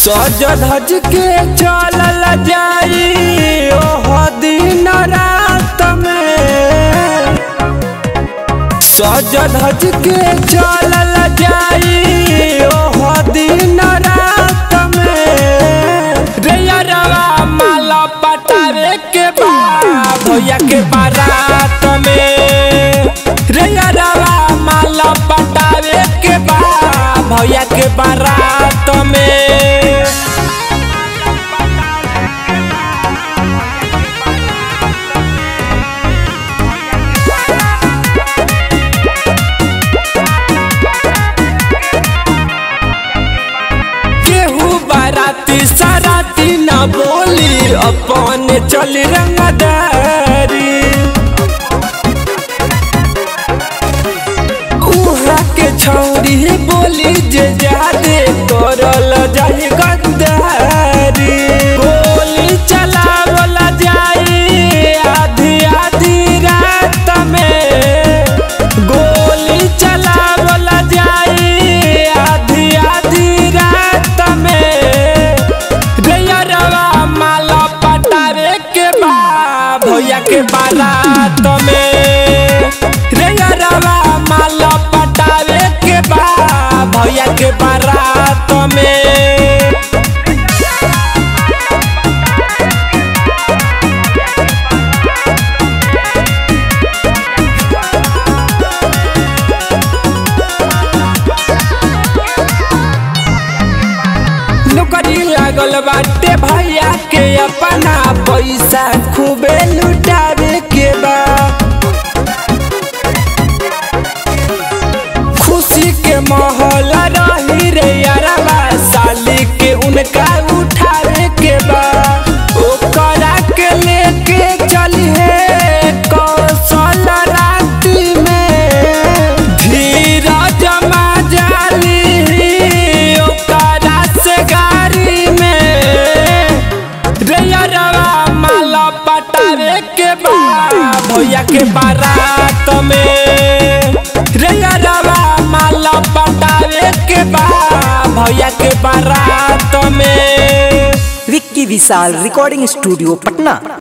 सज धज के चलल जाई ओह दिन रात में सज धज के चलल जाई ओह दिन रात में रे यारवा माला पटावे के बा भैया के बारात में रे यारवा माला पटावे के बा भैया के बारात में केहू बाराती सराती न बोली अपन चल रंगदारी उहा के छौरी बोली जे जादे करल जाई गद्दारी गोली चलावल जाई आधी आधी रात में गोली चलावल जाई आधी आधी रात में रैयरवा माला पटावे के बा भैया के बारात में रैयरवा माला पटावे के बा भैया के बारात में नौकरी लागल बाटे भैया के अपना पैसा खूबे लुटावे के बा खुशी के माहौल रही रे यारवा साली के उनका उठावे के बा ओकरा के लेके चलिए कौशल राती में धीरज जाली ओकरा से गाड़ी में रैयरवा माला पटावे के बा भैया के बारात में रैयरवा माला पटावे के बा भैया के बारात में विक्की विशाल रिकॉर्डिंग स्टूडियो पटना